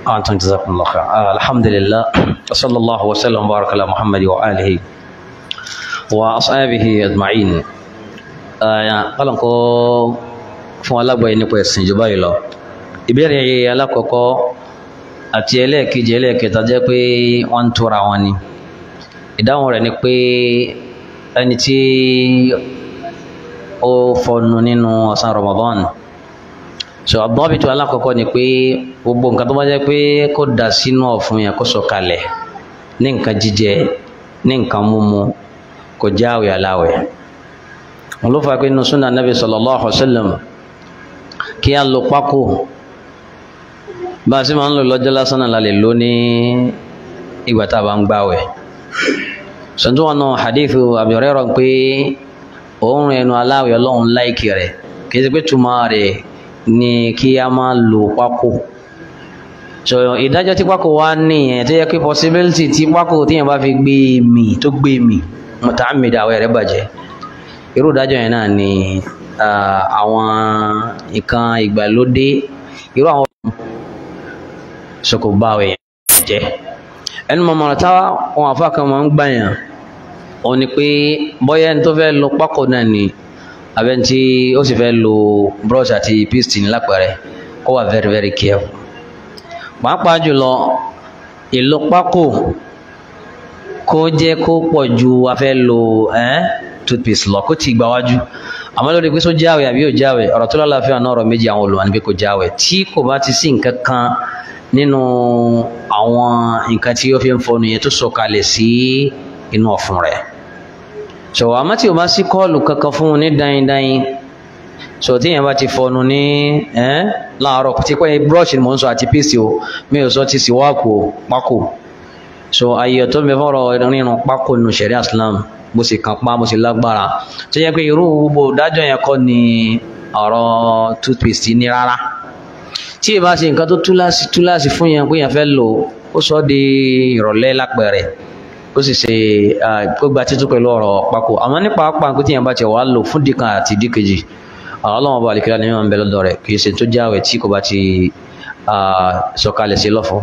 أنتم جزاكم الله خير آه الحمد لله وصلى الله وسلم وبارك على محمد وآله وأصحابه أجمعين قال ko fún alágbàáyé nípa ẹ̀sìn ìjọba yìí lọ ìbéèrè alákọ̀ọ́kọ́ àti ẹlẹ́ẹ̀kejì ẹlẹ́ẹ̀kẹta jẹ́ pé wọ́n ń tóra wọn ni ìdáhùn rẹ̀ ni pé ẹni tí ó fọnu nínú ọ̀sán Ramadan so àbọ̀bìtú alákọ̀ọ́kọ́ ni pé gbogbo nǹkan tó bá jẹ́ pé kó dà sínú ọ̀fun yẹn kó sọ kalẹ̀ ní nǹkan jíjẹ ní nǹkan mímu kò jẹ́ àwẹ̀ aláwẹ̀ wọn ló fà pé nínú súnà nàbì sallallahu alaihi wasallam kí á lo pákó bá a sì máa ń lò lọ́jọ́ lásán náà la lè lò ní ìgbà tá a bá ń gbàwẹ̀ sọ̀tún wọn náà hadithu Abi Hurairah pé òórùn ẹnu aláwẹ̀ ọlọ́run láìkì rẹ̀ kì í ṣe pé túmọ̀ rẹ̀ ni kí a máa lo pákó so ìdájọ́ tí pákó wá nìyẹn tó yẹ pé possibility tí pákó tíyẹn bá fi gbé mì tó gbé mì muta'ammid àwẹ̀ rẹ̀ bàjẹ́ irú ìdájọ́ yẹn náà ni àwọn nǹkan ìgbàlódé irú àwọn sọkò bá àwẹ̀ yẹn jẹ́ ẹnu mọ̀mọ́ra táwa wọn àfa kan máa ń gbàyàn òun ni pé bóyá ẹni tó fẹ́ lo pákó náà ni abẹ́ni tí ó sì fẹ́ lo brush àti paste ní lápẹ̀rẹ̀ kó wà very very careful pàápàá jùlọ ìlò pákó kó jẹ́ kó pọ̀ ju a fẹ́ lo eh, toothpaste lọ kó ti gbà wájú àmọ́ lórí pé só jáwé àbí yóò jáwé ọ̀rọ̀ tó lálàáfíà náà ọ̀rọ̀ méjì àwọn olùwà ní pé kó jáwé tí kò bá ti sí nǹkan kan nínú àwọn nǹkan tí ó fi ń fọnu yẹn tó sọ̀kalẹ̀ sí inú ọ̀fun rẹ̀ so àmọ́ tí o bá sí kọ́ọ̀lù kankan fún un ní dáindáin so tí yẹn bá ti fọnu ní ẹ́ láàárọ̀ tí pé brush ni mò ń sọ àti paste o mi ò sọ ti sì wáàkù pákó so ayé tó ń bẹ fọ́rọ̀ rírun pákó nínú sẹ̀ríà Islam bó sì kàn pa bó sì lágbára tó yẹ pé irú gbogbo dájọ́ yẹn kọ́ ni ọ̀rọ̀ toothpaste ní rárá tí ì bá ṣe nǹkan tó túláàsì túláàsì fún yẹn pé yẹn fẹ́ lò ó sọ di ìrọ̀lẹ́ lápẹ̀rẹ̀ ó sì ṣe kó gba títú pẹ̀lú ọ̀rọ̀ pákó àmọ́ nípa pàǹkó tí yẹn bá ti wà lò fún dìkan àti dìkejì ọlọ́run ọba àlìkíra ni wọ́n ń bẹ lọ́dọ̀ rẹ̀ kì í ṣe tó jáwèé tí kò bá ti sọ̀kalẹ̀ sí lọ́fọ̀ọ́.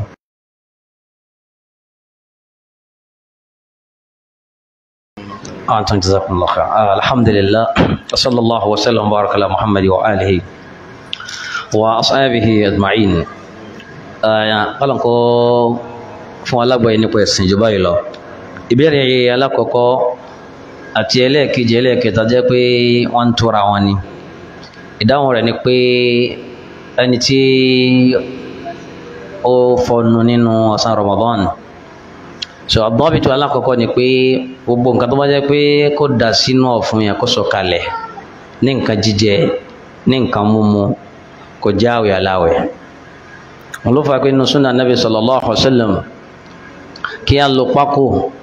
أنتم جزاكم الله خير آه الحمد لله وصلى الله وسلم وبارك على محمد وآله وأصحابه أجمعين قال ko fún alágbàáyé nípa ẹ̀sìn ìjọba yìí lọ ìbéèrè alákọ̀ọ́kọ́ àti ẹlẹ́ẹ̀kejì ẹlẹ́ẹ̀kẹta jẹ́ pé wọ́n ń tóra wọn ni ìdáhùn rẹ̀ ni pé ẹni tí ó fọnu nínú ọ̀sán Ramadan so àbọ̀bìtú alákọ̀ọ́kọ́ ni pé gbogbo nǹkan tó bá jẹ́ pé kó dà sínú ọ̀fun yẹn kó sọ kalẹ̀ ní nǹkan jíjẹ ní nǹkan mímu kò jẹ́ àwẹ̀ aláwẹ̀ wọn ló fà pé nínú súnà nàbì sallallahu alaihi wasallam kí á lo pákó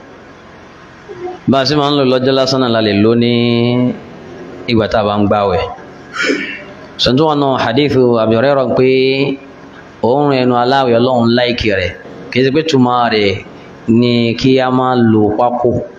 bá a sì máa ń lò lọ́jọ́ lásán náà la lè lò ní ìgbà tá a bá ń gbàwẹ̀ sọ̀tún wọn náà hadithu Abi Hurairah pé òórùn ẹnu aláwẹ̀ ọlọ́run láìkì rẹ̀ kì í ṣe pé túmọ̀ rẹ̀ ni kí a máa lo pákó